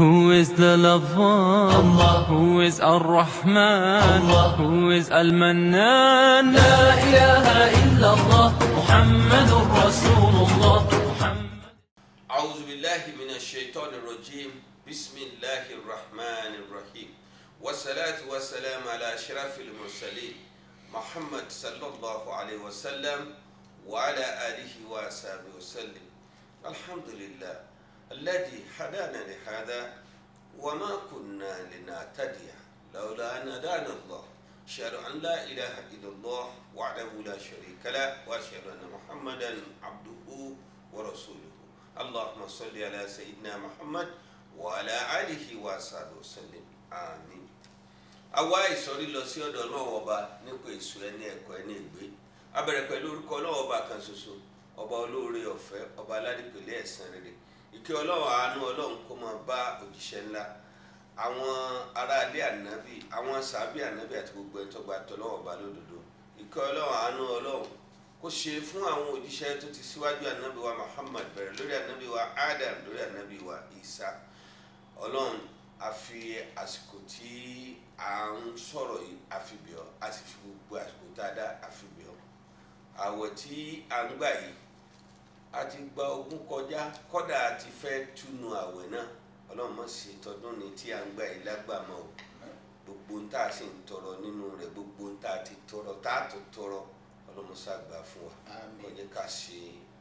Who is the lover? Allah. Who is Ar-Rahman? Allah. Who is Al-Mannan? لا إله إلا الله محمد رسول الله أعوذ بالله من الشيطان الرجيم بسم الله الرحمن الرحيم والصلاة والسلام على أشرف المرسلين محمد صلى الله عليه وسلم وعلى آله وصحبه وسلم الحمد لله الذي هدانا لهذا وما كنا لنهتدي لولا أن هدانا الله أشهد أن لا إله إلا الله وحده لا شريك له وأشهد أن محمدا عبده ورسوله اللهم صل على سيدنا محمد وعلى آله وصحبه وسلم آمين àwa ìsọ̀rí lọ sí ọ̀dọ̀ náà ọba nípa èso ẹni ẹ̀kọ́ ẹni ìgbé a bẹ̀rẹ̀ pẹ̀lú orúkọ ọlọ́wọ́ ọba kan ṣoṣo ọba olóore ọ̀fẹ́ ọba aládìpẹ̀lẹ̀ ẹ̀san rere ìkẹ́ ọlọ́wọ́ àánú ọlọ́run kó máa bá òjíṣẹ́ ńlá àwọn aráalé ànábì àwọn sàábì ànábì àti gbogbo ẹ̀ tọ́gbà tọ́lọ́wọ́ ọba lódodo ìkẹ́ ọlọ́wọ́ àánú ọlọ́run kó ṣe fún àwọn òjíṣẹ́ tó ti síwájú ànábì wa Muhammad bẹ̀rẹ̀ lórí ànábì wa Adam lórí ànábì wa Isa ọlọ́run a fi àsìkò tí à ń sọ̀rọ̀ yìí a fi bẹ̀ ọ́ a sì fi gbogbo àsìkò tá a dá a fi bẹ̀ ọ́ àwẹ̀ tí à ń gbà yìí a ti gba ogún kọjá kọ́dà a ti fẹ́ túnu àwẹ̀ náà ọlọ́run mọ̀ sí tọdún ni tí à ń gbà yìí lágbàmọ́ o gbogbo ń tà sì ń tọrọ nínú rẹ̀ gbogbo ń tà ti tọrọ tá a tó tọrọ ọlọ́run ṣàgbà fún wa kó jẹ́ ká ṣe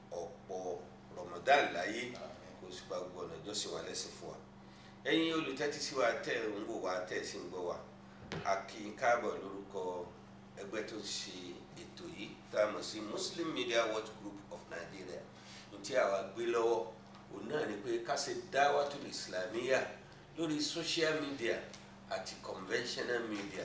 ọ̀pọ̀ Ramadan láyé kó sì bá gbogbo ọ̀nà ìjọsìn wa lẹ́sìn fún wa ẹ̀yin olùtẹ́tí sí wa tẹ́ ẹ̀ ń wò wá tẹ́ ẹ̀ sì ń gbọ́ wa a kí i káàbọ̀ lórúkọ ẹgbẹ́ tó ń ṣe ètò yìí tá a mọ̀ sí Muslim Media Watch Group of Nigeria ní tí àwa gbé lọ́wọ́ òun náà ni pé ká ṣe dáwàtul islamiyya lórí social media àti conventional media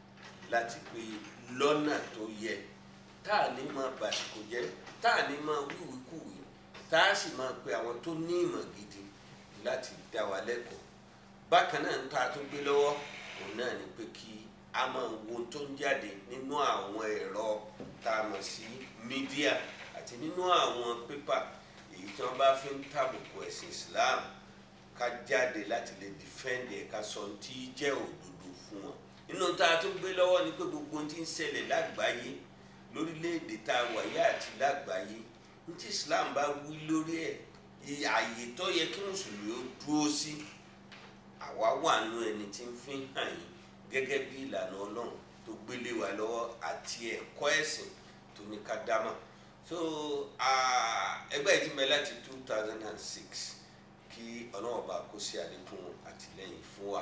láti pé lọ́nà tó yẹ tá a ní máa bàṣìkò jẹ́ tá a ní máa wíwíkúwí tá a sì máa pe àwọn tó ní ìmọ̀ gidi láti dá wa lẹ́kọ̀ọ́ bákan náà ń ta tó gbé lọ́wọ́ òun náà ni pé kí a máa wo ohun tó ń jáde nínú àwọn ẹ̀rọ tá a mọ̀ sí mídíà àti nínú àwọn pépà èyí tí wọ́n bá fi ń tàbùkù ẹ̀sìn Islam ká jáde láti lè dìfẹ́ǹdì ẹ̀ ká sọ ohun tí í jẹ́ òdodo fún wọn nínú tá a tó gbé lọ́wọ́ ni pé gbogbo ohun tí ń ṣẹlẹ̀ lágbàáyé lórílẹ̀‐èdè tá a wà yá àti lágbàáyé ní tí Islam bá wí lórí ẹ̀ ààyè tó yẹ kí mùsùlùmí ó dúró sí àwa wà nù ẹni tí ń fi hàn yín gẹ́gẹ́ bí ìlànà ọlọ́run tó gbélé wa lọ́wọ́ àti ẹ̀kọ́ ẹ̀sìn tó ní ká dámọ̀ so ẹgbẹ́ yìí ti bẹ láti two thousand and six kí ọlọ́run bá kó sí àlékún àtìlẹ́yìn fún wa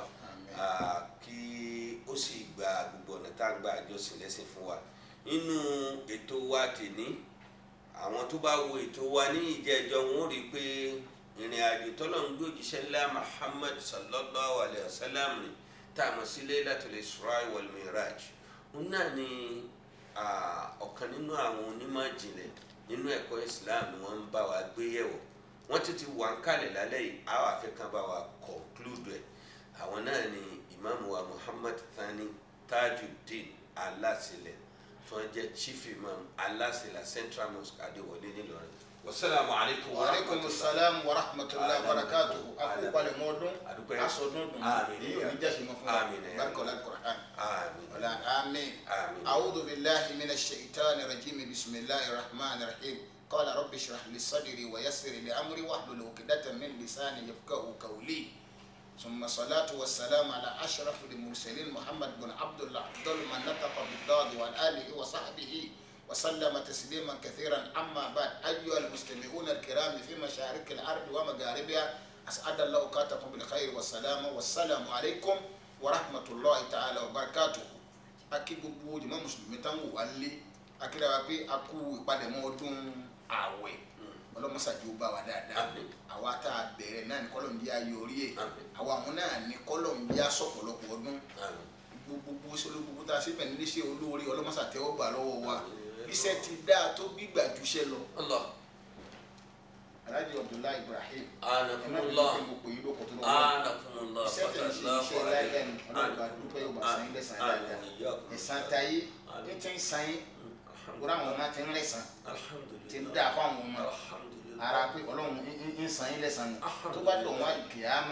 kí ó sì gba gbogbo ọ̀nà tá à ń gba àjọsìn lẹ́sìn fún wa nínú ètò wa tèní àwọn tó bá wo ètò wa ní ìjẹ́jọ́ wọn ó rí i pé ìrìn àjò tọ́lọ̀ ń gbé òjíṣẹ́ ńlá Muhammad sallallahu alayhi wa sallam ni tá a mọ̀ sí Laylatul Isra wal Miraj òun náà ni ọ̀kan nínú àwọn onímọ̀ ìjìnlẹ̀ nínú ẹ̀kọ́ Islam ni wọ́n ń bá wa gbé yẹ̀wò wọ́n ti ti wà ń kalẹ̀ lálẹ́ yìí àwọn afẹ́kàn bá wa conclude ẹ̀ àwọn náà ni imaamu wa Muhammad Thani Tajuddin Alasile tí wọ́n jẹ́ chief imam Alasila Central Mosque Adéwọlé nílọrin wasalaamu aleykum wa waaleykum salaam wa rahmatulahi wa barakatu Adam. akó palẹ̀ mọ́ ọdún Adúpẹ́. asọdún dùn Àmín. èyí ò ní jẹ́ sinmi fún Àmín. wa barikola kur'an àmín wala amin Àmín. awudu bilahi mina shaitan rajimi bisimilahi rahman rahim qala rabbi shrah li sadri wa yassir li amri wahlul uqdatan min lisani yafqahu qawli ثم صلاة والسلام على أشرف المرسلين محمد بن عبد الله أفضل من نطق بالضاد وآله وصحبه وسلم تسليما كثيرا أما بعد أيها المستمعون الكرام في مشارق الأرض ومغاربها أسعد الله أوقاتكم بالخير والسلام والسلام عليكم ورحمة الله تعالى وبركاته akí gbogbo jàmá mùsùlùmí tán wò wá lé akíra wa pé a kú ìpalẹ̀mọ́ ọdún ààwẹ̀ ọlọ́mọsàdì ó bá wa dáadáa Àmín. àwa tá a bẹ̀rẹ̀ náà ní kọ́lọ̀ ń jẹ́ ayé orí ẹ̀ Àmín. àwa àwọn náà ní kọ́lọ̀ ń jẹ́ asọ̀pọ̀lọpọ̀ ọdún àmín gbogbo sọlọ gbogbo tá a ṣe bẹ̀rẹ̀ níṣẹ́ olóore ọlọ́mọsàtẹ́ ó gbà lọ́wọ́ wa Àmín. iṣẹ́ ti dáa tó gbígbà jùṣẹ́ lọ Allah alhaji abdullahi ibrahim anakumullah ẹ má bínú pé mo pè yín lóko tó lọ́wọ́ anakumullah iṣẹ́ tẹ̀ ń ṣe iṣẹ́ láyé ni ọlọ́ọ̀bá dúpẹ́ yóò bá san yín lẹ́sàn dáadáa ẹ̀sán tayé ní tí ń san yín gbọ́dọ̀ àwọn ọmọ ti ń lẹ́sàn ti ń dáa fún àwọn ọmọ alhamdulilah ara pé ọlọ́run ń- ń- ń san yín lẹ́sàn ni tó bá dọ̀ wọ́n kìámà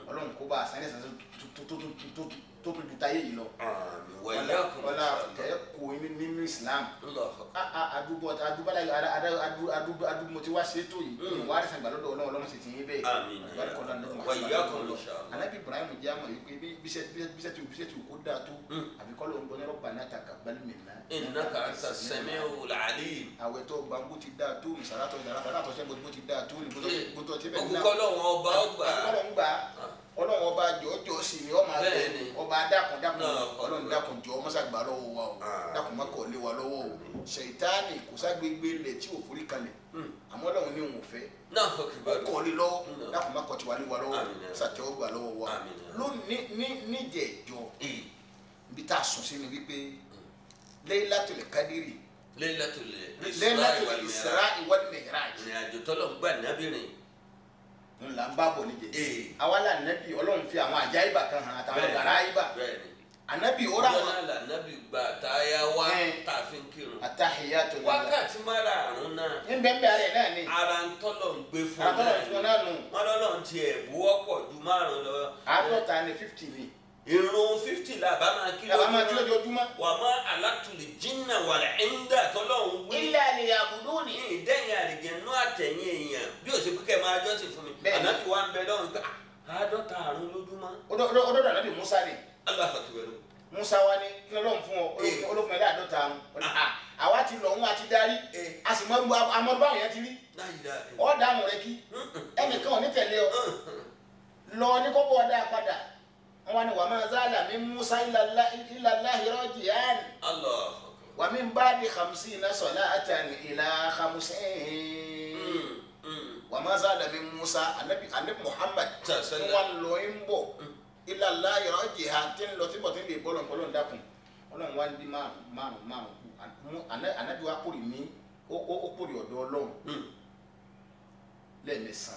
ọlọ́run kó bá a sáré sáré tó tó tó tó tó tó ju táyé yìí lọ àmín wa ọlá iyyakum ọlá inshallah. tẹ kó nínú islam Allahu akbar. a- a- adúgbò adúgbò adúgbò adúgbò tí wá ṣe tó yìí Mm. wàá rí sàgbà lọ́dọ̀ ọlọ́run ọlọ́run sì ti yín bẹ́ẹ̀ Àmín. Àlùbáríkà ọlọ́run lọ́dọ̀ Wa iyyakum Muhammad inshallah. anabi ibrahim jẹ́ àmọ̀ yìí pé bí- bíṣẹ́ bíṣẹ́ tí bíṣẹ́ tí kò dáa tó Mm. àbí kọ́ ló ń gbọ́ ní rabbana taqabbal minna innaka anta as-sami'ul 'alim. àwẹ̀ tó gbàngbó ti dáa tó ìsàlátọ̀ ìsàlátọ̀ ṣẹ́ bó ti dáa tó ní gbótó tí bẹ́ẹ̀ òkùnkọ́ lọ́wọ́ ọba ọgbà. ọlọ́run gbà ọlọ́run ọba jọ̀ọ́jọ́ sì ni ọmọ abẹ́ Bẹ́ẹ̀ni. ọba dákun dákun Náà, ọlọ́run dákun jọ ọmọ sàgbà lọ́wọ́ wa o Ah. dákun má kọ̀ lé wa lọ́wọ́ o ṣèyítánì kò ságbégbé lẹ̀ tí ò forí kalẹ̀ Mm. àmọ́ ọlọ́run ní òun ò fẹ́ náà ó akbar. kọ̀ lé lọ́wọ́ Náà. dákun má kọ̀ tiwa lé wa lọ́wọ́ Àmín. sàtẹ́wọ́ gbà lọ́wọ́ wa Àmín. lónìí ní níjẹ̀jọ́ Ee, ibi tá a sùn sí ni wípé Laylatul Qadri Laylatul Laylatul Isra Isra wal Mi'raj ìrìn àjò tọ́lọ̀ ń gbà nábìrin. ńlá ń bá bọ̀ níjẹ̀jọ́ Ee, àwa là nẹ́bí ọlọ́run fi àwọn àjáyíbà kan hàn àtàwọn gàrá yíbà bẹ́ẹ̀ni. ànábì ó rà ọjọ́ wọn náà là nábì gbà táyà wá Ẹ̀. tá a fi ń kírun. àtàhìyàtò nílá wákàtí márààrún náà ní bẹ́ẹ̀ rẹ̀ náà ni ara ń tọ́lọ̀ ń gbé fún àtọ́lọ̀ fún ọ náà nù wọn lọ́lọ́ ti ẹ̀ buwọ́pọ̀ ju márùn lọ. àádọ́ta ni fifty ni irun fifty la bá máa kí yàrá máa kí lójúmọ́. lójoojúmọ́. wà má alátùlì jìnnà wà ẹ̀ńdà tọ́lọ̀ ń wí. ilé àlèyé àbùdó ni. ní ìdẹ́yìn àlìjẹ̀nú àtẹ̀yìn èèyàn bí ó ṣe pé kẹ́ máa jọ́sìn fún mi Bẹ́ẹ̀ni. ànábì wa ń bẹ lọ́run pé "Ah, àádọ́ta àrùn lójúmọ́ ọdọọdọ ànábì musa ni aláfàtúwẹ̀rù musa wa ni kí lọ́lọ́run fún ọ Eh. olófin ẹ̀dá àádọ́ta àrùn àwa ti lọ òun àti darí Eh. a sì mọ amọ báwọn yẹn ti rí láyìlá ọ dáhùn rẹ kí ẹnìkan ò ní tẹ̀lé ọ lọ ní kókó ọdá padà wọn wá ní wàá máa zálà mi musa ilallahi raji'an aláfàtúwẹ̀rù wà mí bá di khamsina salatan ila khamsin. wà má zálà mi musa anabi anabi muhammad Sa- tí sallam. wọn lọ ń bọ ilà láyọ ọjì ha tí ń lọ tí bọ̀ tí ń lè bọ́ lọ́n bọ́lọ́n dákun ọlọ́run wá ń di márùn márùn márùn kù Àmú- Àná- anabi wa kórè ní ó ó ó kórè ọ̀dọ̀ ọlọ́run lẹ́ẹ̀mẹsàn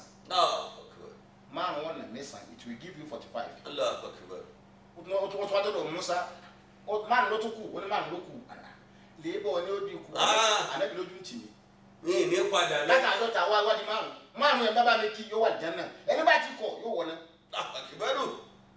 márùn wọn nà mẹsàn it will give you forty five aláfàtúwẹ̀rù ó tún ó tún wá dọ̀dọ̀ musa ó- márùn ló tún kù ó ní márùn ló kù àná lèébọ̀ ni ó di kù Ah. anabi lójú ń tì mí ní ìní padà láti lẹ́yìn àádọ́ta wá wá di márùn márùn yẹn bábá mi kí yóò wà jẹ́ náà ẹni bá ti kọ̀ yóò wọ̀ náà aláfàtúwẹ̀rù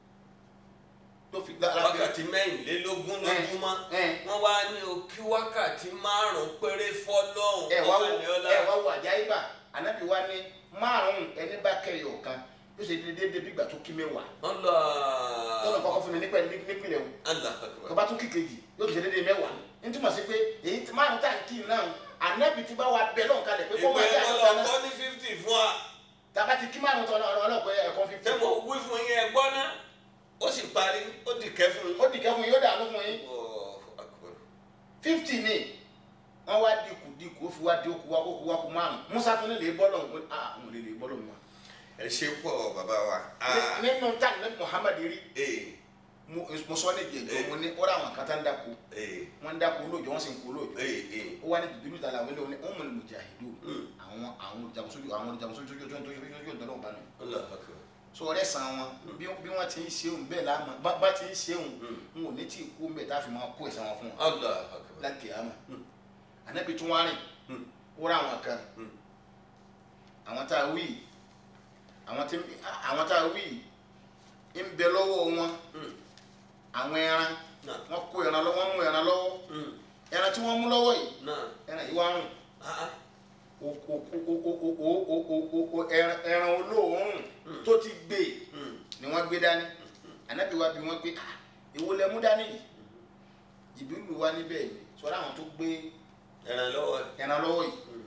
ló fi gbá alábẹ́ wákàtí mẹ́rìnlélógún lójúmọ́ ẹ̀. wọ́n wá ní o kí wákàtí márùn péré fọ́lọ́hún ẹ wá wo ọ̀làlẹ́ọ́lá ẹ wá wo àjáyíbà ànábì wa ní márùn ẹni bá kẹyọ kan yóò ṣe déédéé bí ìgbà tó kí mẹ́wàá ọlọ́ tọ́lọ̀ kọ́kọ́ fún mi nípa ẹni nípìnlẹ̀ o tó aláfàtúwẹ̀rù bá tún kí kejì yóò tún ṣe déédéé mẹ́wàá ní túmọ̀ sí pé èyí tí márùn tá à ń kí náà ànábì ti bá wa bẹ lọ́n kalẹ̀ pé kó ìgbẹ́ máa jẹ́ àdọ́ta náà ọlọ́kọ́ ní fifty fún wa tàbá ti kí márùn tọ́ náà ọlọ́pẹ́ ẹ̀kọ́ fífi ṣé mo wí fún yín ẹ gbọ́ ná ó sì parí ó di kẹ́ fún yín. ó dìkẹ́ fún yín yóò dànù fún yín Allahu Akbar. fifty ni wọ́n wá dínkù dínkù ó fi wá dínkù wá kó kú wá kú márùn musa tún lè lè bọ́ lọ́hùn ah òun lè lè bọ́ lọ́hùn wa. ẹ ṣe pọ̀ bàbá wa. Ní- nínú tá ní muhammad rí ee mo mo sọ ní jẹjọ mo ní ó rà àwọn kan tá ń dáko ee wọn ń dáko olóòjọ wọn sì ń kó olóòjọ ee ee ó wá ní dùdú ìta làwọn ilé wọn ní wọn mọ ní mujahidu Mm. àwọn àwọn olùjagunsojú àwọn olùjagunsojú ojú ojú ojú ojú ọdọ náà bá nù. Allahu Akbar. so ọ̀rẹ́ san wọn bí bí wọn ti ń ṣeun bẹ́ẹ̀ láàmú bá bá ti ń ṣeun Mm. n ò ní tí ì kú mbẹ tá a fi máa kó ẹ̀san wọn fún wọn Allahu Akbar. láti àmà Mm. ànábì tún wá rìn Mm. ó rà àwọn kan Mm. àwọn tá a wí àwọn tí àwọn tá a wí ń bẹ lọ́wọ́ wọn Mm. àwọn ẹran náà wọn kó ẹran lọ́wọ́ wọn mú ẹran lọ́wọ́ Mm. ẹran tí wọ́n mú lọ́wọ́ yìí náà ẹran yìí wá rùn ah ah. o- o- o- o- o- o- o- o- o- o- o- ẹran ẹran olóòórùn Mm. tó ti gbé Mm. ni wọ́n gbé dání ànábì wa bí wọ́n gbé ah èwo lẹ mú dání yìí jìbìlù wa níbẹ̀ yìí sọ́dọ̀ àwọn tó gbé ẹran lọ́wọ́ ẹran lọ́wọ́ yìí Mm.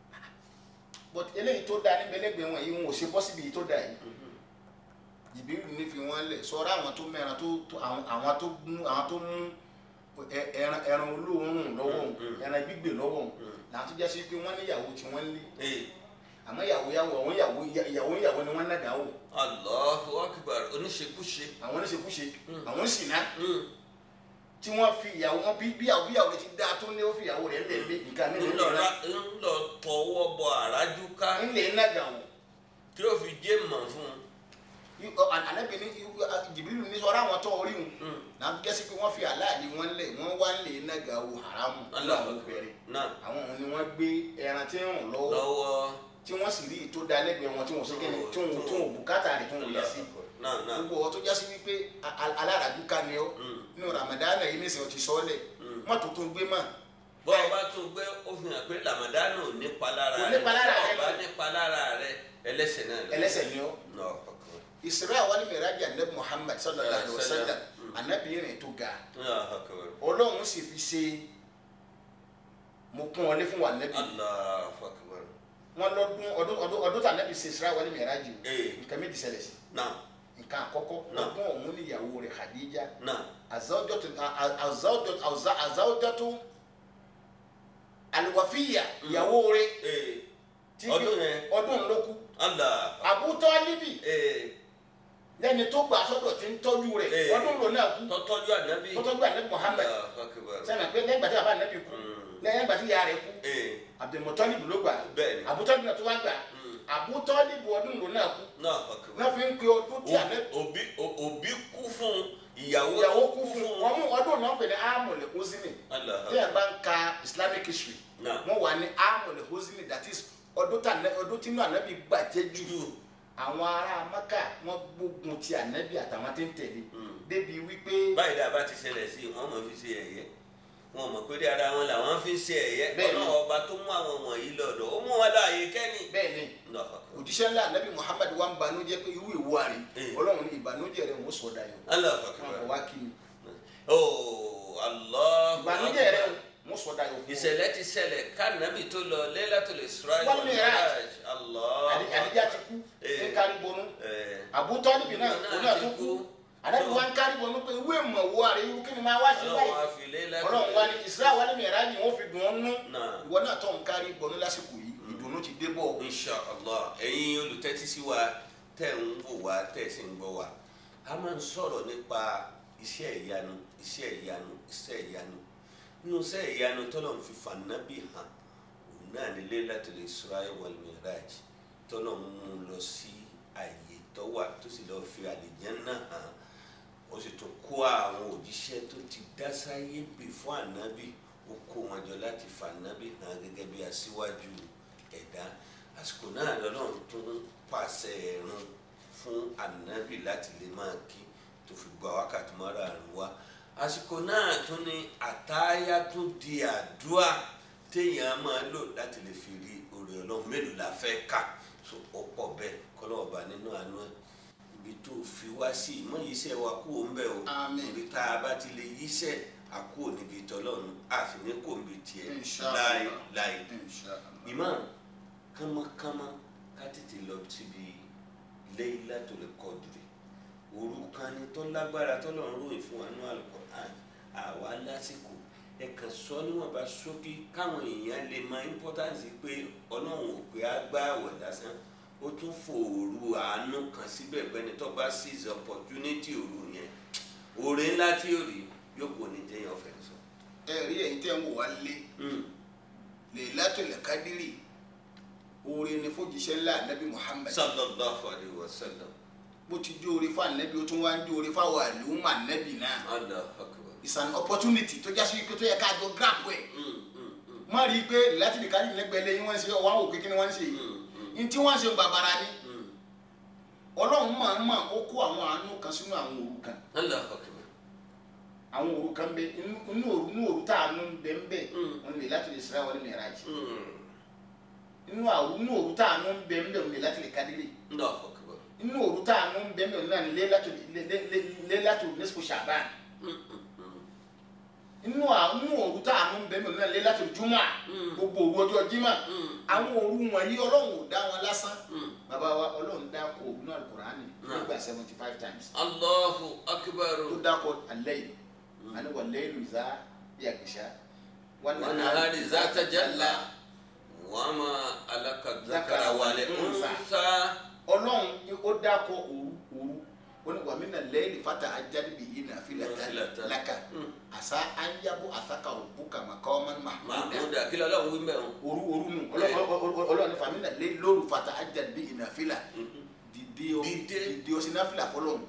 but eléyìí tó da níbẹ̀ lẹ́gbẹ̀ẹ́ wọn yìí wọn ò ṣe bọ́ síbi yìí tó da yìí Mhm. jìbìlù ní fi wọ́n lẹ̀ sọ́dọ̀ àwọn tó mẹ́ran tó tó- àwọn àwọn tó mú àwọn tó mú ẹ- ẹran ẹran olóòórùn lọ́wọ́ òun, Mm. ẹran gbígbé lọ́wọ́ òun. Mm. làwọn tó jẹ́ sí pé wọ́n níyàwó tí wọ́n lé ee àmọ́ ìyàwó yàwó àwọn ìyàwó ìyàwó ìyàwó ni wọ́n nàgà wò Allahu Akbar oníṣekúṣe. àwọn oníṣekúṣe Mm. àwọn ìsìnà Mm. tí wọ́n fi ìyàwó wọn bí bí ìyàwó bí ìyàwó rẹ̀ ti dáa tó ní ó fi ìyàwó rẹ̀ lẹ̀ lé nǹkan mi lè ńlọ lè ra- ńlọ tọwọ́ bọ àrájú ká ń lè nàgà wò tí ó fi jẹ́ mọ̀ fún un. Yí- ọ, à- ànábì ní jìbìlù ní sọ́ra àwọn tó orí wọn Mm. náà gẹ́sí pé wọ́n fi aláàdì wọn lẹ̀ wọ́n wá ń lè nàgà wò haramu nínú Allahu àwọn Akbar. obìnrin náà àwọn òun ni wọ́n gbé ẹran tí ń rùn lọ́wọ́ lọ́wọ́ tí wọ́n sì rí i tó da lẹ́gbẹ̀ẹ́ wọn tí wọ́n ṣe kẹ́ni tí wọ́n tí wọ́n bùkátà rẹ̀ tí wọ́n yẹ sí náà Naam. gbogbo ọ tó jásí wípé a- a- aláràdú ká ni ọ Mm. nínú Ramadan yìí nísìnyí o ti sọ ọ lẹ Mm. má tó tó gbé mọ́ bọ́ ọ bá tún gbé ó fi hàn pé Ramadan ò nípa lára Kò rẹ nípa lára bọ́ rẹ ọ bá lọ. nípa lára rẹ ẹlẹ́sẹ̀ náà lọ. ẹlẹ́ṣẹ̀ ni ọ. Náà ọkọ̀. Isra wal Miraj anabi Muhammad sallallahu alaihi wa sallam Mm. anabi rìn tó ga Náà ọkọ̀. Ọlọ́run sì fi ṣe mo kún ọ lé fún wa anabi Allahu akbar. wọn lọ́dún ọdún ọdún ọdún tí anabi ṣe Isra wal Miraj o Ee. nǹkan méjì ṣẹlẹ̀ sí Náà nǹkan àkọ́kọ́ Náà. ọdún ọ̀hún níyàwó rẹ̀ Khadija náà azawjatu azawjatu azawjatu alwafiya ìyàwó rẹ̀ ee tí Ọdún yẹn. ọdún ló kú Allah Abu Talibi ee lẹ́ni tó gbà sọ́dọ̀ tí ń tọ́jú rẹ̀ Ee. ọdún ló náà kú tọ́tọ́jú ànábì. tó tọ́jú anabi Muhammad Allahu akbar. sẹ́mi pé lẹ́yìn gbàtí bàbá anabi kú Mm. lẹ́yìn gbàtí ìyá rẹ̀ kú ee Abdulmutalibu ló gbà Bẹ́ẹ̀ni. Abu Talibu náà tó wá gbà Mm. Abu Talibu ọdún ló náà kú náà ọkọ̀. náà fi ń pe ọdún tí anabi òbí òbí kú fún ìyàwó ìyàwó kú fún wọn mú ọdún náà pè ní amọ̀lẹ̀ hosini Allah tí ẹ̀ bá ń ka Islamic history Náà. wọ́n wà ní amọ̀lẹ̀ hosini that is ọdún tí anabi ọdún tí inú anabi gbàjẹ́ jù àwọn ará Maka wọ́n gbógun ti anabi àtàwọn tí ń tẹ̀lé Mm. débi wípé báyìí dáa bá ti ṣẹlẹ̀ sí i wọ́n mọ̀ fi ṣe ẹ̀yẹ wọn mọ̀ pé dé ara wọn làwọn fi ń ṣe ẹ̀yẹ Bẹ́ẹ̀ni. ọlọ́run ọba tó mú àwọn wọ̀nyí lọ́dọ̀ ó mú wọn láàyè kẹ́ni. bẹ́ẹ̀ ni Allahu akbar. òjíṣẹ́ ńlá anabi Muhammad wa ń banújẹ́ pé irú ìwà rẹ̀ Eh. Ọlọ́run ní ìbànújẹ́ rẹ̀ wọ́n sọ̀dà yọ̀ Allahu wọn akbar. kò wá kí ni Oh, Allahu ìbànújẹ́ rẹ̀ akbar. wọ́n sọ̀dà yọ̀ fún ìṣẹ̀lẹ̀ ti ṣẹlẹ̀ kánábì tó lọ Laylatul Isra Wal wal Miraj. Miraj. Allahu Àdí- àdíjà ti kú Eh. ní kárí bonú Eh, Abu Talibi náà Òun náà òun náà ti tó kú. kú anabi wa ń kárí bonú pé ìwé ìmọ̀ wo àrẹ irú kí ni máa wá sí Ọlọ́run báyìí wá fi Laylatul Ọlọ́run wa ni Isra wal Miraj wọ́n fi dùn ọ́ nú Náà. ìwọ náà tó ń kárí bonú lásìkò yìí ìdùnnú ti dé bọ̀ insha allah ẹ̀yin olùtẹ́tí sí wa tẹ́ ń wò wá tẹ́ sì ń gbọ́ wa a máa ń sọ̀rọ̀ nípa iṣẹ́ ìyanu iṣẹ́ ìyanu iṣẹ́ ìyanu nínú iṣẹ́ ìyanu tọ́lọ̀ ń fi fànábì hàn òun náà ní Laylatul Isra wal Miraj tọ́lọ̀ ń mú un lọ sí àyè tó wà tó sì lọ́ọ́ fi àlìjánnà hàn ó sì tún kó àwọn òjíṣẹ́ tó ti dá sáyé bì fún ànábì ó kó wọn jọ láti fànábì hàn gẹ́gẹ́ bí aṣíwájú ẹ̀dá àsìkò náà lọ́lọ́run tún pàṣẹ ẹ̀rùn fún ànábì láti lè máa kí tó fi gba wákàtí márààrún wá àsìkò náà tún ní àtáyá tún di àdúrà téèyàn máa lò láti lè fi rí oore ọlọ́run mélòó la fẹ́ kà so ó pọ̀ bẹ́ẹ̀ kọ́lọ́ọ̀bá nínú àánú ẹ̀ ibi tó fi wá sí ìmọ̀ yíṣẹ́ wa kú òun bẹ́ẹ̀ o Àmín. ibi tá a bá ti lè yíṣẹ́ àkú níbi tọ́lọ́run àfi ní kò níbi tiẹ̀ Insha láì Allah. láì Insha Allah. imam kánmọ́kánmọ́ ká tètè lọ síbi Laylatul Qadri òru kan ni tó lágbára tọ́lọ́run ròyìn fún wa ní Al-Qur'an àwa lásìkò ẹ kàn sọ níwọ̀nba ṣókí káwọn èèyàn lè mọ importance pé ọlọ́run ò pé á gbá àwẹ̀ lásán ó tún fòòrù àánú kan síbẹ̀ pẹ́ni tó bá seize opportunity òru yẹn oore ńlá tí ò rí yóò kó ní téèyàn fẹ́ sọ. ẹ rí ẹ̀yin tẹ́ ń wò wá lé Mm. Laylatul Qadri oore ni fòjíṣẹ́ ńlá anabi Muhammad sallallahu alayhi wa sallam bó ti jó oore fún anabi ó tún wá ń jó oore fáwọn àlùmọ̀ anabi náà Allahu akbar. it's an opportunity tó jásí pé tó yẹ ká jọ grab ẹ̀ Mm, mm, mm, má rí i pé Laylatul Qadri lẹ́gbẹ̀ẹ́ yín wọ́n ń ṣe ọ̀wá òkè kí ni wọ́n ń ṣe yìí mm, ní tí wọ́n ń ṣe bàbàrà ni mm. ọlọ́run máa ń mọ̀ ó kó àwọn àánú kan sínú àwọn òru kan Allahu akbar. àwọn òru kan bẹ inú inú òru inú òru tá àánú ń bẹ ń bẹ Mm. wọn lè láti lè Isra wal Miraj Mm. inú àwù inú òru tá àánú ń bẹ ń bẹ wọn lè láti lè Qadri Allahu akbar. inú òru tá àánú ń bẹ ń bẹ wọn náà lè láti lè láti nisfu Sha'ban Mm, mm, mm. inú àwọn inú òru tá àánú ń bẹ ń bẹ wọn náà lè láti Jumu'ah Mm. gbogbo òru ọjọ́ Jímọ̀ Mm. àwọn òru wọ̀nyí ọlọ́run ò dá wọn lásán Mm. bàbá wa ọlọ́run dá kó òru náà Al-Qur'ani Náà. nígbà seventy five times Allahu akbar. tó dákọ̀ al-layl àní wal-layli idha yaghsha والنهار إذا تجلى وما ألك الذكر والأنثى ọlọ́run ni ó dákọ̀ òru òru ó ní wàmínà lẹ́yìn fata ajáde bíi yìí náà filẹ̀ Nafilatan. laka Mm. àṣà anyabo àṣàkà òbúkà màkà ọmọ mahmuda محمودا كلا لا وين بهم òru òru nù ọlọ́run ní fàmínà lẹ́yìn lóru fata ajáde bíi yìí náà filẹ̀ dìde o Dìde. dìde o sí náà filẹ̀ fọlọ́run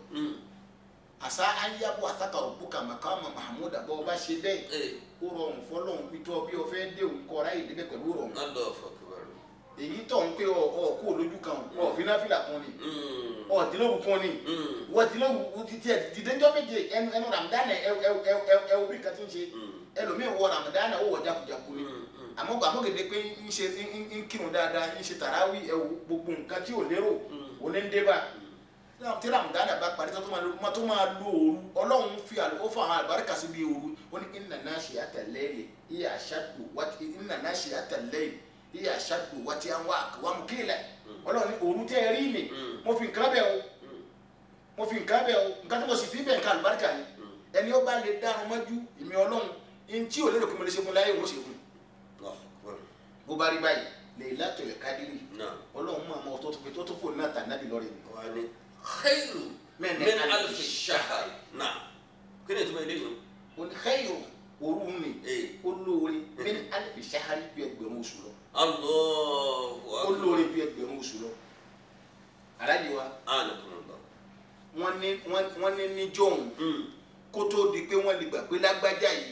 àṣà anyabo àṣàkà òbúkà màkà ọmọ mahmuda bọ́ ọ bá ṣe bẹ́ẹ̀ إيه ó rọrùn fọlọ́run pitọ́ bí o fẹ́ dé òun kọ́ ráyè débẹ̀ pẹ̀lú rọrùn الله أكبر èyí tó ń pé ọ ọ kó lójú kan ọ fi náà fìlà kún ni Mm. ọ dínlóru kún ni Mm. wọ́n dínlóru ti tiẹ̀ dídéjọ́ méje ẹnu ẹnu ramadan ẹ ẹ ẹ ẹ ẹ wo bí nǹkan ti ń ṣe Mm. ẹlòmíín wọ ramadan ó wọ jakujaku ni Mm. Mm. àmọ́ gbà mọ́ gèdè pé ń ṣe ń ń kírun dáadáa ń ṣe tàràwí ẹ wo gbogbo nǹkan tí ò lérò Mm. òní ń dé bá tí ramadan bá parí tó máa lo má tó máa lo òru ọlọ́run fi àlọ́ ó fọ àwọn àlùbáríkà sí bí òru ó ní inna nashi'ata al-layli hiya ashaddu wati inna nashi'ata al-layli hiya ashaddu wat'an wa aqwamu qila ọlọ́run ní òru tẹ́ ẹ rí ni Mm. mo fi nǹkan bẹ́ẹ̀ o mo fi nǹkan bẹ́ẹ̀ o nǹkan tí mo sì fi bẹ́ẹ̀ nǹkan àlùbáríkà ni ẹni ó bá lè dárun mọ́jú ìmí ọlọ́run ní tí ò lérò pé mo lè ṣe fún láyé òun ṣe fún Allahu Akbar. bó bá rí báyìí Laylatul Qadri Náà. ọlọ́run mọ̀ ọmọ tó tó fi tó tó fò náà tà nábì lọ́rẹ̀ mi wà ní khairu Min min alfi alfi shahr náà kí ni ìtumọ̀ eléyìí ó ní khairu òru ni ee ó lóore min alfi shahri bí ẹgbẹ̀rún oṣù lọ Allahu ó lóore bí ẹgbẹ̀rún oṣù lọ aláàjì wa anakunlọ wọ́n ní wọ́n- wọ́n ní níjọ́hún kó tó di pé wọ́n lè gbà pé lágbájá yìí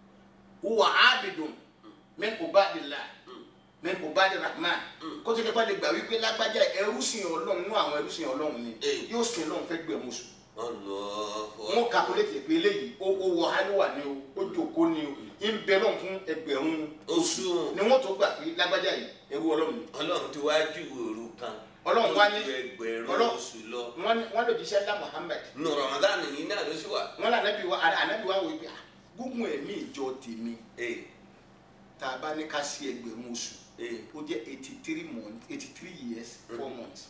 huwa abidun min ubadillah min ubadi rahman kó tó di pé wọ́n lè gbà wípé lágbájá ẹrú sìn ọlọ́run nú àwọn ẹrú sìn ọlọ́run ni Eh. yóò sìn ọlọ́run fẹ́ gbẹ̀rún oṣù Allahu wọn kakulétì pé eléyìí ó ó wọ hálíwà ni o ó jòkó ni o ń bẹ lọ́n fún ẹgbẹ̀rún oṣù ni wọ́n tó gbà pé lágbájá yìí ẹrú ọlọ́run ni ọlọ́run ti wá ju òru kan Ọlọ́run wá ní- ó ju ẹgbẹ̀rún Ọlọ́run- oṣù lọ wọ́n ní- wọ́n lè jíṣẹ́ ńlá Muhammad nù Ramadan yìí náà ló sì wà wọ́n lé anabi wa anabi wa wò pé ah, gúngun ẹ̀mí ìjọ tèmi ee tá a bá ní ká sí ẹgbẹ̀rún oṣù ee ó jẹ́ eighty three months eighty three years four months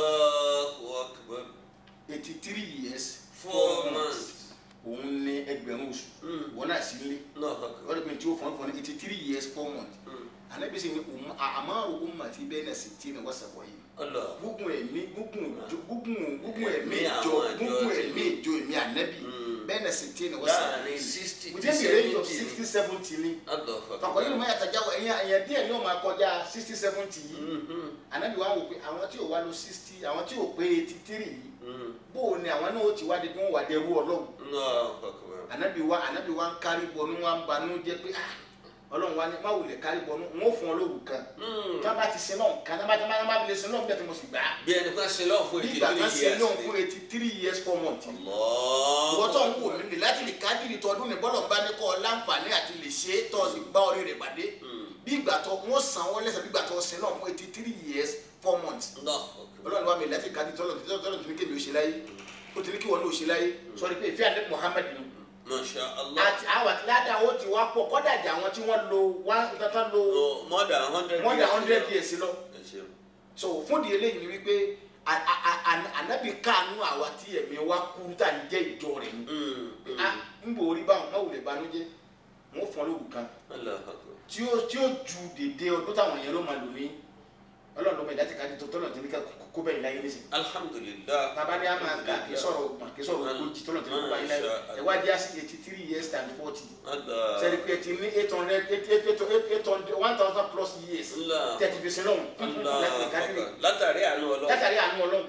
Allahu Akbar eighty three years four months òun ní ẹgbẹ̀rún oṣù Mm. wọn náà sí ilé Allahu Akbar wọ́n lè pe tí ó fọ́n fọ́n ní eighty three years four months Mm. anabi sì ní um- a- amaru ummati bẹ́ẹ̀ sì tí ní wọ́sàbọ̀ yìí Allah gúngun ẹ̀mí gúngun ìjọ- gúngun gúngun ẹ̀mí Ẹ̀mí ìjọ àwọn àjọ gúngun ti ẹ̀mí ìjọ ẹ̀mí anabi Mm. bẹ́ẹ̀ sì tí ní wọ́sàbọ̀ láàrin yìí sixty to within the range of seventy sixty seventy ni Allahu fakọ Akbar yìí ló máa yàtọ̀ jáwọ́ ẹ̀yìn ẹ̀yìn díẹ̀ ni ó máa kọjá sixty seventy yìí Mhm. anabi wa wò pé àwọn tí ò wá lọ sixty àwọn tí ò pé eighty three yìí Mm. bó o ní àwọn náà ó ti wá di bí wọ́n wà dẹrú ọlọ́run Allahu Akbar anabi wa anabi wa ń kárí bọnú wa ń banú jẹ́ pé ah ọlọ́run wa ni má wulẹ̀ kárí bọnú n ó fún ọ lóru kan Mm. tí wọ́n bá ti sin náà kan tí wọ́n bá ti máa máa fi lè sin náà bí ẹ ti mo sì gbà á bí ẹni kan ṣe lọ́ọ̀ fún bí ètò ìgbà ìlú kan sin yìí náà fún eighty three years four months Allah ìwọ tó ń wò mí lè láti lè kádìrì tọdún ní bọ́lọ̀ ń bá ní kọ́ ọ láǹfààní àti lè ṣe é tọ́ sí gbá orí rẹ̀ pàdé bí ìgbà tó wọ́n san wọ́n lẹ́sẹ̀ bí ìgbà tó sin náà fún eighty three years four months Allahu Akbar ọlọ́run wa mi láti kádìrì tọ́lọ̀ tọ́lọ̀ tó ní kébi ó ṣe láyé ó ti ní kí wọ́n ní ó ṣe láyé sọ́ni pé ìfẹ́ àdé Muhammad nù Masha Allah àti àwọn àti ládàá ó ti wá pọ̀ kọ́dà jà àwọn tí wọ́n lo one tata lo Oh, more than hundred more than years hundred ago. years lọ Ẹ ṣeun. so fún di eléyìí ni wípé a- a- a- a- ànábì káànú àwa tí ẹ̀mí wa kú tá à ń jẹ́ ìjọ rẹ̀ ni Mm, mm. ah ń bò orí báwọn máa wulẹ̀ banújẹ́ wọ́n fọ́n lóru kan Allahu Akbar tí ó tí ó ju dédé ọdún táwọn èèyàn ló máa lò ní ọlọ́run ló máa ìdá ti ká tó tọ́lọ̀ tí ní ká kó bẹ́ẹ̀ láyé nísìn Alhamdulillah bàbá ní a máa kà kí sọ̀rọ̀ ọgbọ̀n kí sọ̀rọ̀ ogójì tọ́lọ̀ tí ní kó báyìí láyé ẹ̀wádìí á sí eighty three years and forty Allah sẹ́ni pé ti ní eight hundred eight eight eight eight hundred one thousand plus years Allah. tẹ̀tí fi sin lọ́hùn Allah láti kádìrì Akbar. látàrí àánú Ọlọ́run látàrí àánú ọlọ́run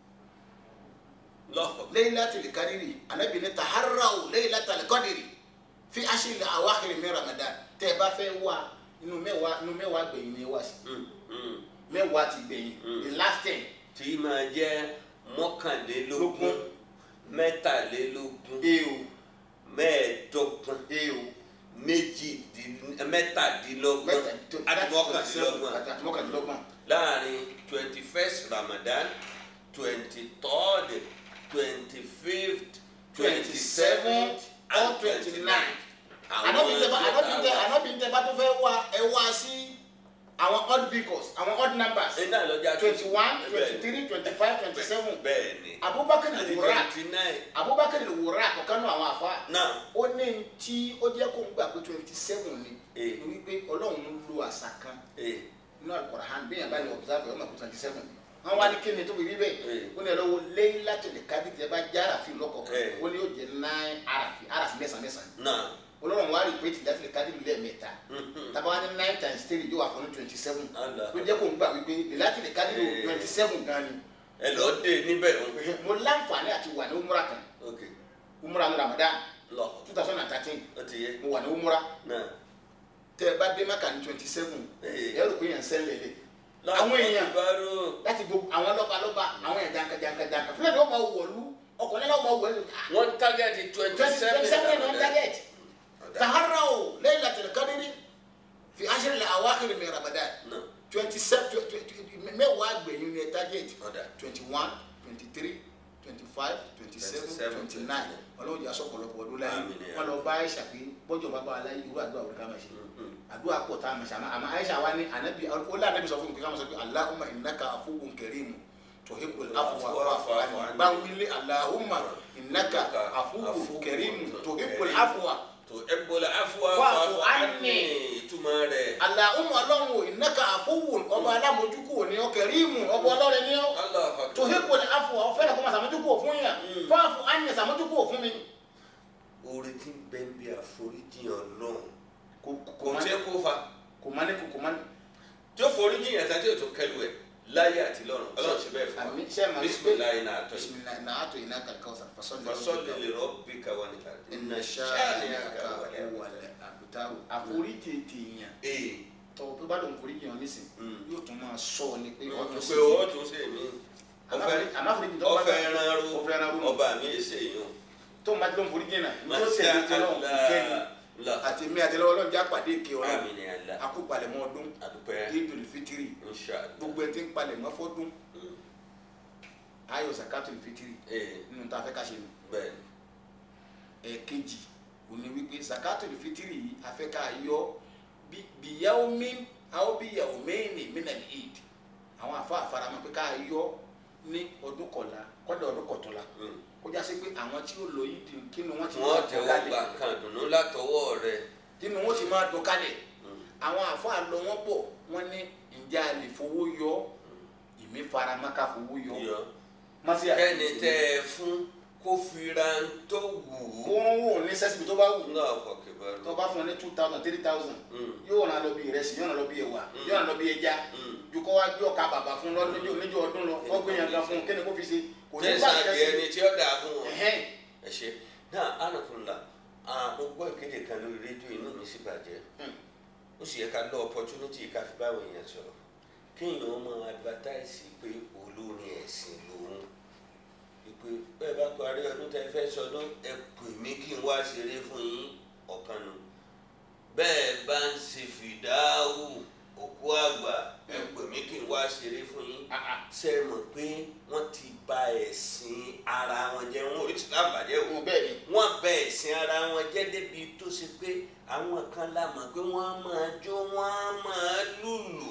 Allahu Akbar. Laylatul Qadri anabi ní taharraw Laylatul Qadri fi ashri awakhir min Ramadan tẹ́ ẹ bá fẹ́ wá inú mẹ́wàá inú mẹ́wàá gbẹ̀yìn ni ẹ wá sí Mm, mm. mẹ́wàá ti gbẹ̀yìn Mm. the last ten tí máa jẹ́ mọ́kànlélógún Lógún. mẹ́tàlélógún eo mẹ́ẹ̀ẹ́dọ́gbọ̀n eo méjìdín mẹ́tàdínlọ́gbọ̀n àti mọ́kàndínlọ́gbọ̀n àti mọ́kàndínlọ́gbọ̀n láàrin twenty first Ramadan twenty third twenty fifth twenty seventh and twenty nine. anabi tẹ bá anabi tẹ anabi tẹ bá tó fẹ́ wá ẹ wá sí àwọn odd vehicles àwọn odd numbers ẹ náà lọ́jà twenty one twenty three twenty five twenty seven bẹ́ẹ̀ ni Abubakar àti wura twenty nine Abubakar wura àkọ́kọ́ náà àwọn àfa náà ó ní tí ó jẹ́ kó ń gbà pé twenty seven ni Eh. ni wípé ọlọ́run ń lo àṣà kan ee nínú Al-Qur'an bí yẹn bá lè observe ọmọ pé twenty seven ni wọ́n wá ní kí ni tó fi rí bẹ́ẹ̀ Eh. ó ní ẹlọ́wọ́ Laylatul Qadr tẹ́ bá já àràfin lọ́kọ̀ọ̀kan Eh. ó ní yóò jẹ́ nine àràfin àràfin mẹ́sàn-án mẹ́sàn-án náà ọlọ́run wá rí pé tí Laylatul Qadr lẹ́ẹ̀mẹ́ta tàbá wá ní nine times three yóò wà fún twenty seven Allah. ló jẹ́ kó ń gbà wípé Laylatul Qadr Eh. twenty seven gan ni ẹ lọ dé níbẹ̀ o. mo láǹfààní àti wà ní umura kan ok umura ní Ramadan lọ two thousand and thirteen ó ti yé mo wà ní umura náà tẹ ẹ bá dé maka ní twenty seven Eh. ẹ rò pé yẹn ń sẹ́lẹ̀ lé àwọn èèyàn Akbaru. láti gbogbo àwọn lọ́balọ́ba àwọn èèyàn jankajankajanka fúlẹ̀ ní wọ́n máa wọ̀lú ọkùnrin náà máa wọ̀lú wọ́n tágẹ́tì twenty twenty seven seven on target Ọ̀dà. taharau laylatul qadri fi ashri al-awakhir min ramadan No. twenty seven mẹ́wàá gbẹ̀yìn ní target Ọ̀dà. twenty one twenty three twenty five twenty seven 27, twenty nine ọlọ́run jà sọ̀pọ̀lọpọ̀ ọdún láyé Àmín ya wọn lọ bá aisha pé bọ́jọ̀ bá bá wa láyé irú àdúrà òrùka máa ṣe Mhm. àdúrà pọ̀ tá a máa ṣe àmọ́ àmọ́ aisha wa ní anabi ó lé anabi sọ fún mi kí ká máa sọ pé allahumma innaka afuwun karimu tuhibbul afwa fa'fu anni báwílé allahumma innaka afuwun karimu tuhibbul afwa tó ẹgbọ́lá afúwá Fa'fu fa'fu anni. ìtumọ̀ rẹ̀ allahumma ọlọ́run ò innaka afuwun ọba alámojúkú ò ní ọ karimu ọba ọlọ́rẹ ní ọ Allahu Akbar. tuhibbul afwa ọ fẹ́ràn kó máa sàmójúkú ò fún yàn fa'fu anni sàmójúkú ò fún mi. orí tí ń bẹ ń bí àforíjì ọlọ́run kò kò tí kó fa kò má ní kò kò má ní. tí ó forí jìyàn tán tí ó tún kẹlu ẹ̀ láyé àti lọ́run ọlọ́run ṣe bẹ́ẹ̀ fún Àmín. wa Ṣé ẹ máa ń pè- bisimilayi náà tọ́ yìí bisimilayi na ato ina kalkaw sa fasọli fasọ́lì lè rọ́bì káwa níta ina iná ṣáàlì ṣáàlì aka àkàwálẹ̀ wọlé abutaru àforíjì tèèyàn ee tọwọ pé bá lóun foríjì yàn nísìn Mm. yóò tún máa sọ ọ ni pé ọtún sí pé ó tún ṣe mí àmáforíjì tó bá ọfẹ ẹran ọfẹ ẹran ru rú ọba mi èsè yìí o tó máa ti lóun foríjì náà ní tó tẹ̀lé tí ọlọ́run kò kẹ́ni la àti mi àti lọ́wọ́ ọlọ́run já pàdé èké ọlọ́run àmì ni àlá akópalẹ̀mọ́ ọdún àdúpẹ́ idul fitiri inṣàlá gbogbo ẹni tí ń palẹ̀mọ́ fọ́dún ayọ̀ zakatul fitiri ee nínú tá a fẹ́ ká ṣe nù. bẹ́ẹ̀ ni ẹ̀ẹ̀kejì òní wípé zakatul fitiri yìí afẹ́ká yọ bí bíyàwómi àwọn bíyàwómẹ́ẹ̀nì mínàlì eid àwọn àfa àfaramọ́ pé ká yọ ní ọdún kọ̀la kọ́dà ọdún kọ̀tọ́la Mm. kó já sí pé àwọn tí ó lọ yìí di kí ni wọ́n ti wọ́n máa dùn tẹ́wọ́ kálẹ̀ gba nǹkan dùnú látọwọ́ rẹ̀ kí ni wọ́n ti máa dùn kálẹ̀ Mm. àwọn àfa lọ wọ́n bọ̀ wọ́n ní ǹjẹ́ a lè fowó yọ ìmí faramọ́ ká fowó yọ yọ mọ́sí kẹ́ni tẹ́ ẹ fún kó fira ń tó wù kó ú wọ́n wò ní sẹ́sìbì tó bá wù náà fọkè bá tó lọ. bá fún ọ ní two thousand three thousand Mm. yóò ràn lọ bí ìrẹsì yóò ràn lọ bí ẹ̀wà yóò ràn lọ bí ẹja Mm. ju kọ́ wá gbé ọkà bàbà fún lọ níjó níjó ọdún lọ kọ́ gbé yàn kan fún un kí ni kó fi ṣe kò ní bá tẹ̀sán di ẹni tí ó dáa fún wọn. ẹ̀hẹ́n ẹ ṣe náà anakunla mo gbọ́ ìkéde kan lórí rédíò inú mi sì bàjẹ́ Hmm. ó sì yẹ ká lọ opportunity ká fi báwọn èèyàn sọ̀rọ̀ kéèyàn máa advertise pé olórin ẹ̀sìn lòun ìpè bẹ́ẹ̀ bá parí ọdún tẹ́ fẹ́ sọdún ẹ pè mí kí n wá ṣeré fún yín ọ̀kan nù bẹ́ẹ̀ bá ń ṣe fìdáhù òkú àgbà ẹ pè mí kí n wá ṣeré fún yín ṣe é mọ̀ pé wọ́n ti bà ẹ̀sìn ara wọn jẹ́ wọn ò rí tìlá bàjẹ́ o òun bẹ́ẹ̀ ni wọ́n bà ẹ̀sìn ara wọn jẹ́ débi tó ṣe pé àwọn kan la mọ̀ pé wọ́n á máa jó wọ́n á máa lùlù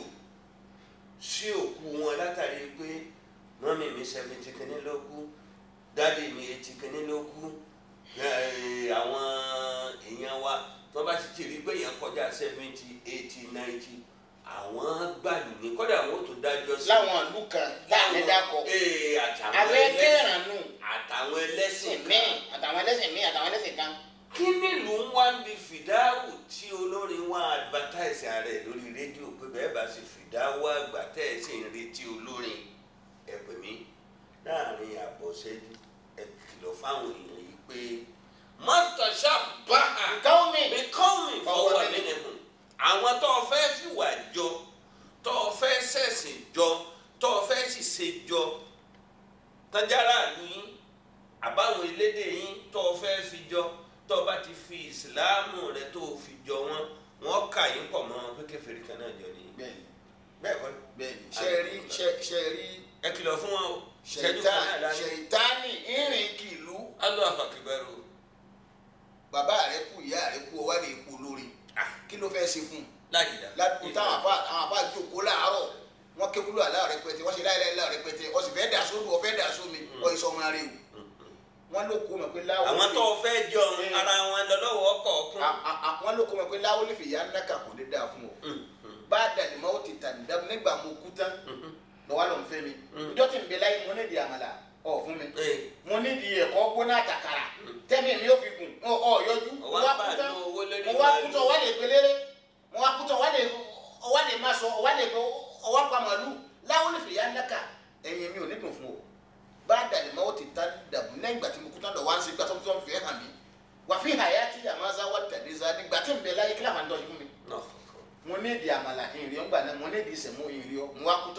sí òkú wọn látàrí pé mọ́mí mi seventy kìíní ló kú dáàdi mi eighty kìíní ló kú eh, àwọn èèyàn wa tó bá sì ti rí pé èèyàn kọjá seventy eighty ninety àwọn gbàdùn ní kọ́dà àwọn ò tún dájọ́ sí láwọn ìlú kan láàrin dákọ̀ ee àtàwọn afẹ́ ẹlẹ́sìn kẹ́ràn nù àtàwọn ẹlẹ́sìn míì kan àtàwọn ẹlẹ́sìn míì àtàwọn ẹlẹ́sìn kan kí nílùú ń wá ń bi fìdáwù tí olórin wá advertise ààrẹ lórí rédíò pé bẹ́ẹ̀ bá ṣe fìdáwù àgbà tẹ́ ẹ sì ń retí olórin ẹ pè mí láàrin àbọ̀ṣẹ́jú ẹ kìlọ̀ fáwọn èèyàn yìí pé mọ́tòṣá bá a káwọn mi mi kọ́ mi fọwọ́ Fọwọ́ nínú ẹ̀hún àwọn tó o fẹ́ fìwà jọ tó o fẹ́ ṣẹ̀sìn jọ tó o fẹ́ sì ṣe jọ tájára ìlú yín àbáwọn elédè yín tó o fẹ́ fi jọ tó o bá ti fi ìsìláàmù rẹ tó o fi jọ wọn wọn kà yín pọ̀ mọ́ wọn pé kèfèrí kan náà jọ nìyí bẹ́ẹ̀ ni bẹ́ẹ̀ kọ́ bẹ́ẹ̀ ni ṣe rí ṣe ṣe rí ẹ kìlọ̀ fún wọn o ṣẹ́jú kan náà lánàá ṣèyítánì ìrìn kìlú Allahu Akbar bàbá rẹ kú ìyá rẹ kú ọwọ́ rẹ kú lórí kí ló fẹ́ ṣe fún un lájìdá ládùúgbò táwọn àfa àwọn àfa jókòó láàárọ̀ wọ́n ké kúlò àlá rẹpẹtẹ wọ́n ṣe láìláì láà rẹpẹtẹ wọ́n sì fẹ́ dà sódò wọ́n fẹ́ dà sómi wọ́n yìí sọmọ rẹ o wọ́n ló kó mọ̀ pé láwọ́ àwọn tó o fẹ́ jọ ara wọn lọ́wọ́ kọ̀ọ̀kan wọ́n ló kó mọ̀ pé láwọ́ lè fi ìyá ńlá kà kò lè dáa fún ọ bá a dàlí mọ́ ó ti tà nígbà nígbà mo kú tán lọ́wọ́ ló ń fẹ́ mi ìjọ tí ń bẹ láyé mo nídìí àmàlà ọ̀ fún mi mo nídìí ẹ̀kọ́ gbóná àtàkàrà tẹ́mi mi ò fi gùn ọ ọ yọjú mo Ọwọ́ wá bá kú tán nu owó lórí mo wá kú màálù. tán ọwá lè pelére mo wá kú tán ọwá lè ọwá lè má sọ ọwá lè pe ọwá pa màálù láwọn lè fi ìyá ńlá kà ẹ̀yìn mi ò ní dùn fún o bá a dàlí mọ́ ó ti ta dàbò lẹ́yìn ìgbà tí mo kú tán lọ wá ń ṣe gbàtọ́ tó ń fi ẹ̀ hàn mí wà fi hàyà tí àmàzà wà tẹ̀lé za nígbà tí ń bẹ láyé kí làwọn àdọ́ yìí fún mi mo ní ìdí àmàlà ìrìn ọgbà náà mo ní ìdí ìsẹ̀mú ìrìn ọ mo wá kú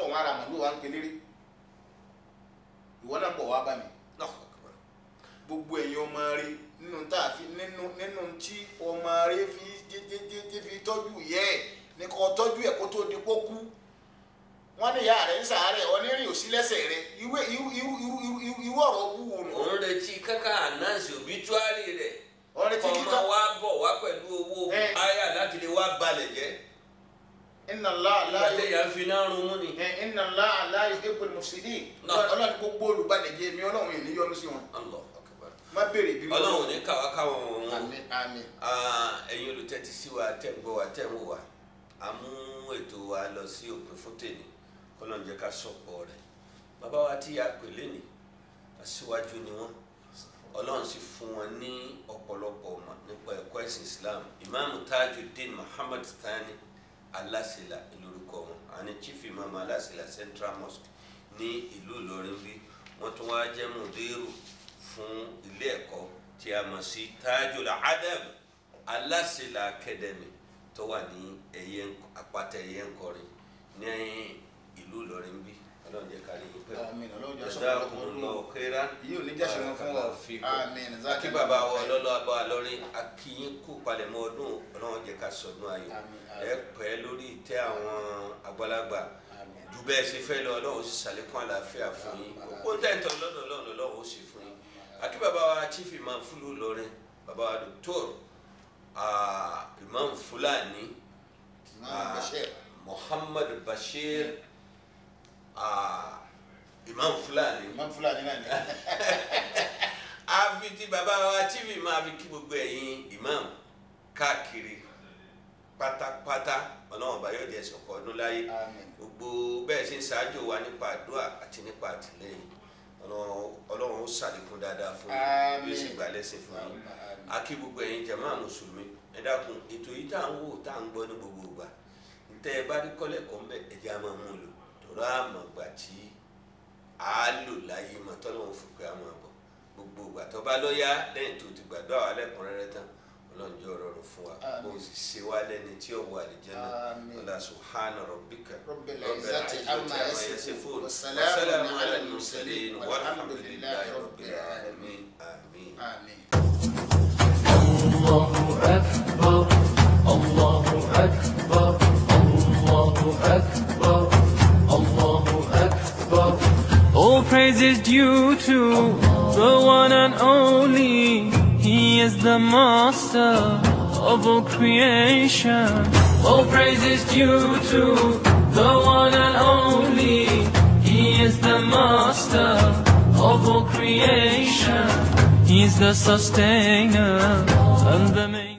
màálù wa ń pelére ìwọ náà bọ̀ wá bá mi Allahu Akbar. gbogbo ẹ̀yin ọmọ rẹ nínú tá a fi nínú nínú tí ọmọ rẹ fi jẹjẹjẹjẹ fi tọ́jú yẹ ẹ̀ ní kò tọ́jú ẹ̀ kó tó di kó kú wọ́n ní ìyá rẹ̀ ń sàárẹ̀ onírìn òsí lẹ́sẹ̀ rẹ̀ irú irú irú irú irú irú irú ọ̀rọ̀ bú wo nù. òun retí káká ànáǹsì òbítúárì rẹ̀ ọ̀rẹ́ tí ọmọ kíkọ́ wa bọ̀ wá pẹ̀lú owó Eh. àyà láti lè wá balẹ̀ jẹ́ inna Allah la ìgbàdé yà ń fi náà rún mú ni. yu- inna Allah la yuhibbul mufsidin Náà. ọlọ́run gbogbo olùgbàlejò mi ọlọ́run yìí ní yọ́nú sí wọn Allahu Akbar. má béèrè bí ọlọ́run ò ní káwá káwọn òun àmín àmín ẹ̀yin olùtẹ́tí sí wa tẹ̀ ń gbọ́ wa tẹ̀ ń wò wá a mú ètò wa lọ sí òpin fún tèmi kọ́lọ́n jẹ́ ká sọ̀pọ̀ rẹ̀ bàbá wa tí a pè lénìí aṣíwájú ni wọ́n ọlọ́run sì fún wọn ní ọ̀pọ̀lọpọ̀ ọmọ nípa ẹ̀kọ́ ẹ̀sìn Islam imaamu Tajuddin Muhammad Thani Alasila lórúkọ wọn àní chief imam Alasila Central Mosque ní ìlú Ìlọrin bí wọ́n tún wá jẹ́ mùdírù fún ilé ẹ̀kọ́ tí a mọ̀ sí Tajul Adab Alasila Academy tó wà ní ẹ̀yẹ àpáta ẹ̀yẹ ńkọrin ní ìlú Ìlọrin bí ọlọ́run jẹ́ kárí yín pẹ́ àmín ọlọ́run jẹ́ sọ́kọ́ jazakumullahu khairan yìí ò ní jẹ́sẹ̀ wọn fún wa àmín akí bàbá wa ọlọ́lọ́ abọ́ àlọ́rin akíyín kú palẹ̀mọ́ ọdún ọlọ́run jẹ́ ká sọdún ayọ̀ Àmín, ẹ pẹ́ lórí ìtẹ́ àwọn àgbàlagbà Àmín. ju bẹ́ẹ̀ ṣe fẹ́ lọ ọlọ́run sì ṣàlékún àlàáfíà fún yín Àmín. kó ń tẹ̀tọ̀ lọ́dọ̀ ọlọ́run ọlọ́run ó sì fún yín akí bàbá wa chief imam fúlù lọrin bàbá wa doctor ah, imam fulani Imam Bashir. muhammad bashir ah, imam fulani imam fúlàní náà ni a fi ti bàbá wa tv máa fi kí gbogbo ẹ̀yin imam káàkiri pátápátá ọlọ́run bá yóò di ẹ̀sìn ọkọ̀ ọdún láyé àmín gbogbo bẹ́ẹ̀ ṣe ń ṣáájú wa nípa àdúrà àti nípa àtìlẹ́yìn Ọlọ́run- ọlọ́run ó ṣàlékún dáadáa fún yín Àmín. yóò sì gbà lẹ́sìn fún yín Àmín, àmín. a kí gbogbo ẹ̀yin jàmáà mùsùlùmí ẹ dákun ètò yìí tá à ń wò tá à ń gbọ́ ní gbogbo ìgbà ntẹ́ ẹ bá rí kọ́lẹ́kọ̀ọ́ mbẹ́ ẹ̀jẹ̀ á máa mú un lò tọ́rọ àmọ̀ gbà tí a lò láyé mọ̀ tọ́lọ́run fún pé a máa bọ̀ gbogbo ìgbà tó bá lọ́yà lẹ́yìn tó ti gbàdúrà wa lẹ́kùnrẹ́rẹ́ tán ọlọ́run jẹ́ ọ̀rọ̀ rẹ̀ fún wa Àmín. kó o sì ṣe wá lẹ́ni tí ó wà àlìjánnà Àmín. ọlá subhana rabbika رب العزة عما يصفون والسلام والسلام على على المرسلين المرسلين والحمد لله رب العالمين العالمين آمين آمين الله أكبر الله أكبر الله أكبر الله أكبر All praise is due to the one and only. He is the master of all creation. All praise is due to the one and only. He is the master of all creation. He is the sustainer and the maker.